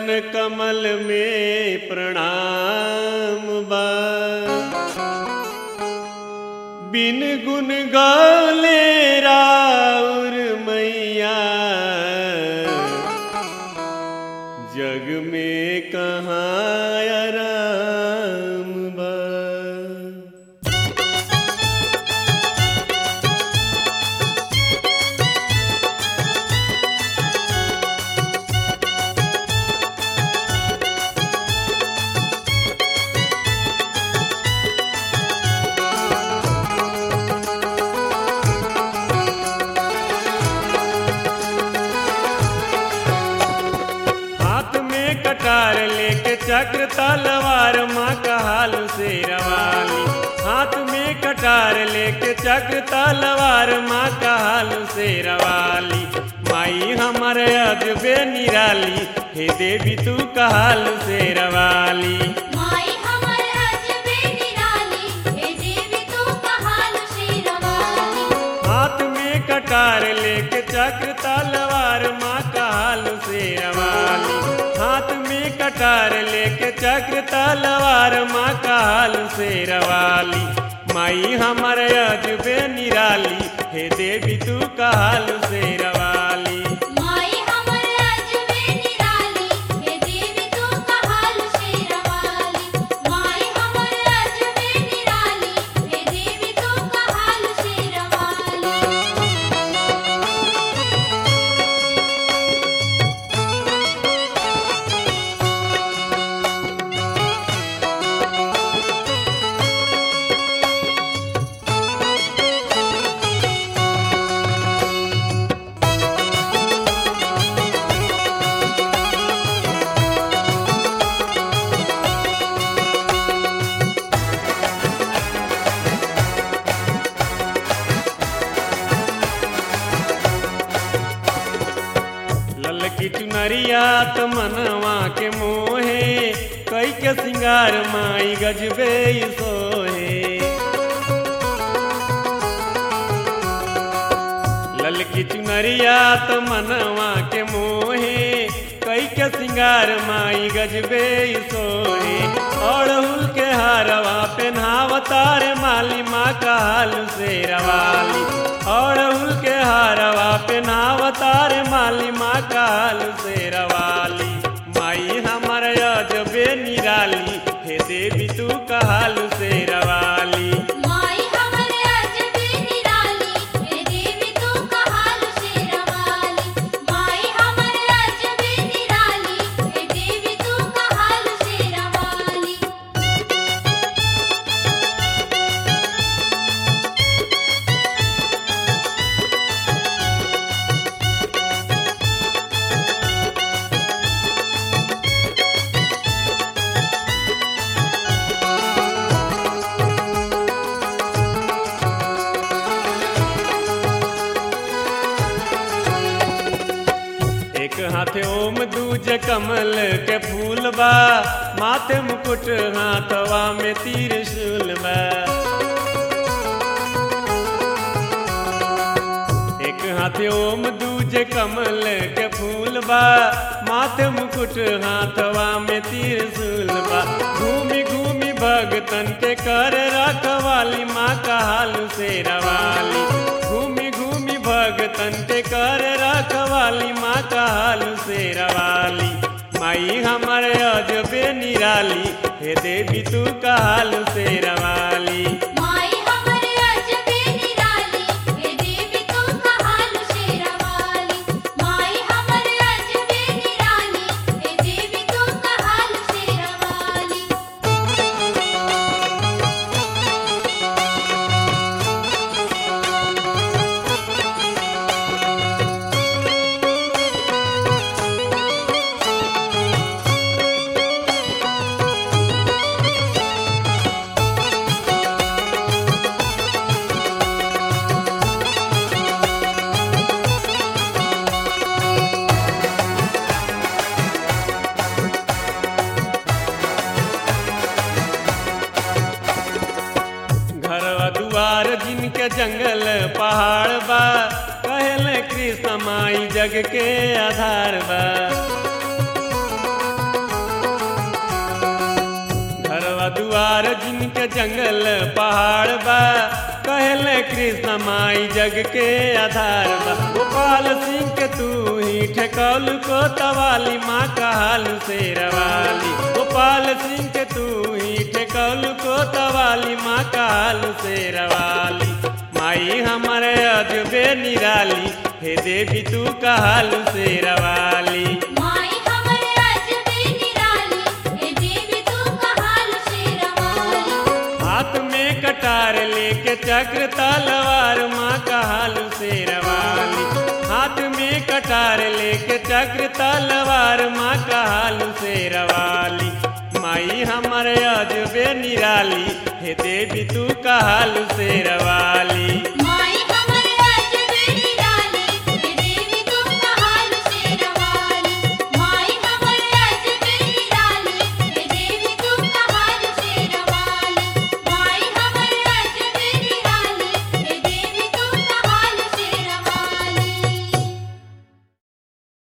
कमल में प्रणाम बा बिन गुन गाले राउर मैया जग में कहाँ आराम बा हाथ में कटार लेके चक्र तलवार माँ का हाल से रवाली हाथ में कटार लेके चक्र तलवार माँ का हाल से रवाली माई हमारे अजबे निराली हे देवी तू का हाल से रवाली माई हमर अजबे निराली हे देवी तू कहाल शेरवाली हाथ में कटार लेके चक्र तलवार माँ का हाल से रवाली हाथ में कटार लेके चक्र तलवार माँ का हाल से रवाली माई हमारे अजबे निराली हे देवी तू का हाल से रवाली माई हमर अजबे निराली हे देवी तू कहाल शेरवाली माई हमर अजबे निराली हे देवी तू कहाल शेरवाली ललकी चुनरिया त मनवा के मोहे कई के सिंगार माई गजबे ई सोहे ललकी चुनरिया त मनवा के मोहे कई के सिंगार माई गजबे ई सोहे अड़हुल के हारवा पेन्हावतार माली माँ का हाल से रवाली अड़हुल के हारवा पेन्हावतार माली माँ का हाल से रवाली माई हमर अजबे निराली हे देवी तू का हाल से रवाली माई हमर अजबे निराली हे देवी तू कहाल शेरवाली माई हमर अजबे निराली हे देवी तू कहाल शेरवाली एक हाथे ओम दूज कमल के फूल बा माथे मुकुट हाथवा में त्रिशूल बा एक हाथे ओम दूज कमल के फूल बा माथे मुकुट हाथवा में त्रिशूल बा घूमी घूमी भगतन के कर रखवाली माँ का हाल से रवाली घूमी घूमी भगतन के कर रखवाली माँ का हाल से रवाली माई हमारे अजबे निराली हे देवी तू का हाल से रवाली माई हमर अजबे निराली हे देवी तू कहाल शेरवाली माई हमर अजबे निराली हे देवी तू कहाल शेरवाली जिनके जंगल पहाड़ बा कहल कृष्ण माई जग के आधार बा पार जिनके जंगल पहाड़ बा कहले कृष्ण माई जग के आधार बा गोपाल सिंह के तू ही ठेकौल को तवाली माँ कहालू शेरवाली गोपाल सिंह के तू ही ठेकौल को तवाली माँ कहालू शेरवाली माई हमारे अजबे निराली हे देवी तू कहालू शेरवाली माई हमरे अजबे निराली हे देवी तू कहाल शेरवाली हाथ में कटार लेके चक्र तलवार माँ कहालू शेरवाली हाथ में कटार लेके चक्र तलवार माँ कहालू शेरवाली माई हमारे अजबे निराली हे देवी तू कहालू शेरवाली